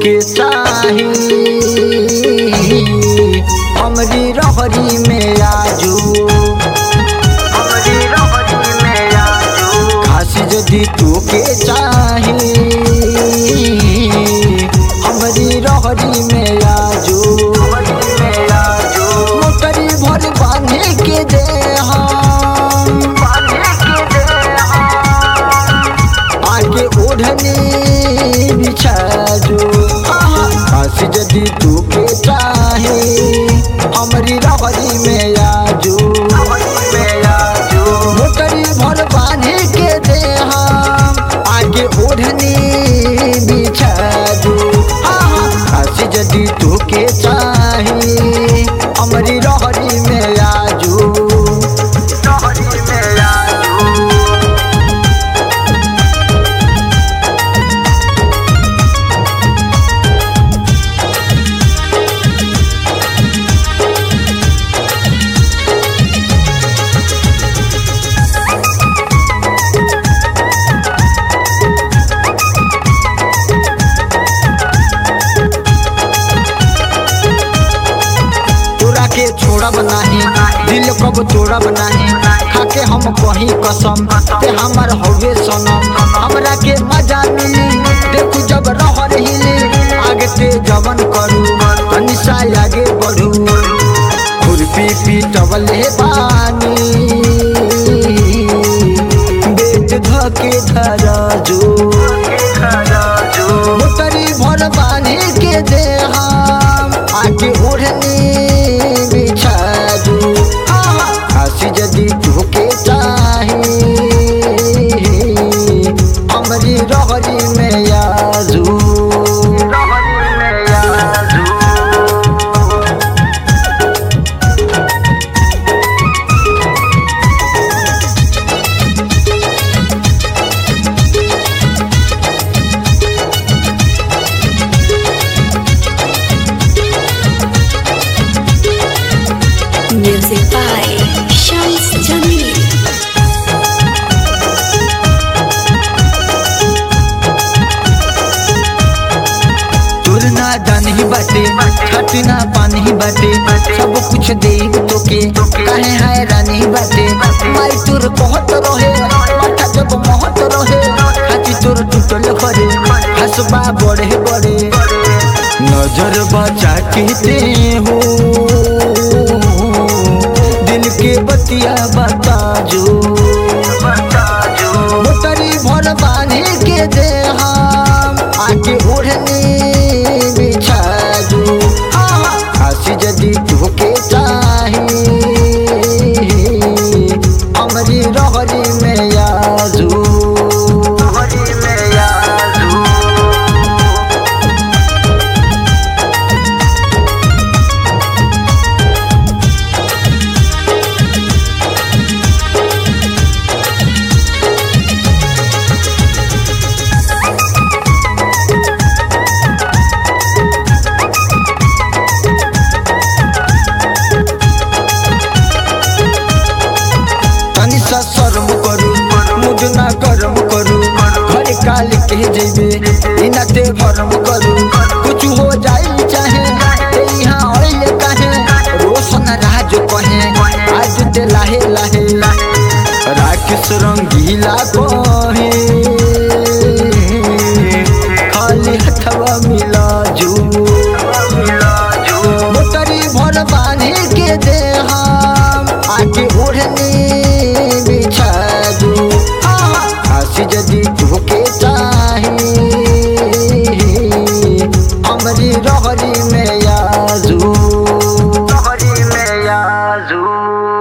के चाही हमरी रहरी में आजू हमरी रहरी में आजू खास यदि तू के चाही हमरी रहरी में आजू मोटरी भर बांधे के दे हम आगे ओढ़नी बिछा जो खास यदि तू के चाहे हमरी रहरी में आजू मोटरी भर बांधे के दे हम आगे ओढ़नी बिछा जो खास यदि तू के चाहे हमरी रहरी में आजू रहरी में आजू तोरा के छोड़ा बनाही दिल कब तोड़ा बनाही खाके हम कही कसम ते हमर हवे सनम हमरा के मजा मिली देखू जब रह रही आगे ते जवन करू अनिशा आगे बढ़ू खुरपी पीटवले बानी बेट धके धरा जो मोटरी भर बांधे के दे हम आगे ओढ़नी बिछा दू हंसी यदि तोके चाही हमरी रहरी में आजू Music by Shams Jamil. तोर ना जान ही बाटे छाती ना पानी ही बाटे सब कुछ दे तोके काहे है रानी बाटे माई तोर बहुत रहे माथा जब महत रहे हाथी तोर टूटल करे हसबा बड़े बड़े नजर बचा के दे हो दिल के बतिया बता जो मोटरी भर बांधे के दे हम आगे ओढ़नी बिछा दू हंसी यदि तोके चाही हमरी रहरी में आजू रहरी में आजू तनी सा शर्म करू मुझ ना कर्म करू घर काल के जेबे इना ते भरम करू कुछ हो जाई चाहे ते यहाँ आइले काहे रोशन राज कहे आज ते लाहे लाहे राकेश रंगीला कहे खाली हथवा मिला जू मोटरी भर बांधे के दे हम आगे ओढ़नी बिछा दू हंसी यदि तोके चाही हमरी रहरी में आजू रहरी में आजू